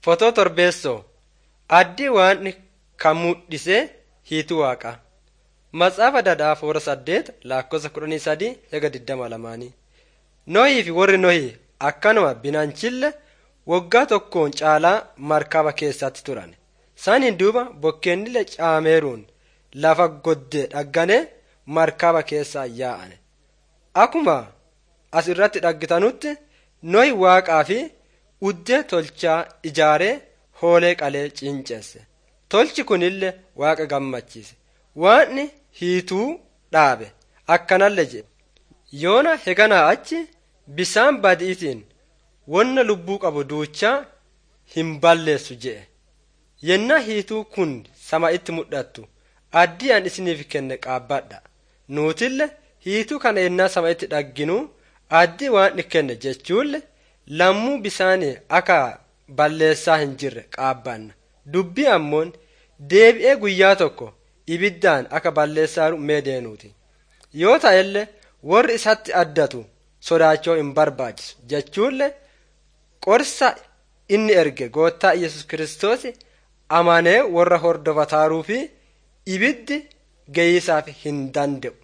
Fotoo Torbeessoo Addii waan kan mul'isee hiituu waaqaa. Matsaafa Dadhaa Foora saddeet lakkoofsa kudhanii sadii hega digdama lamaanii. Nohii fi warri Nohii akkanuma binanchille waggaa tokkoon caalaa markaba keessatti turan. Saniin duuba bokkeennille caameeruun lafa goddee dhagganee markaba keessaa yaa'ane. Akkuma as irratti dhaggitanutti Nohi waaqaa fi uddee tolchaa ijaaree hoolee qalee cinceesse. Tolchi kunillee waaqa gammachiise. Waaqni hiituu dhaabe akkanallee jedhe. Yoona heganaa achi bisaan badiitiin wonna lubbuu qabu duuchaa hin balleessu jedhe. Yennaa hiituu kun sama itti mul'attu addii an isiniif kenne qaabbadha. Nuutille hiituu kana yennaa sama itti dhagginu addii waan kenne jechuulle lammuu bisaanii akka balleessaa hin jirre qaabbanna. Dubbii ammoon deebi'ee guyyaa tokko ibiddaan akka balleessaaru mee deenuuti. Yoo ta'ellee warri isatti addatu sodaachoo hin barbaachisu jechuullee qorsa inni erge goottaa Yesus Kiristoos amanee warra hordofataaruu fi ibiddi geeyyisaaf hin danda'u.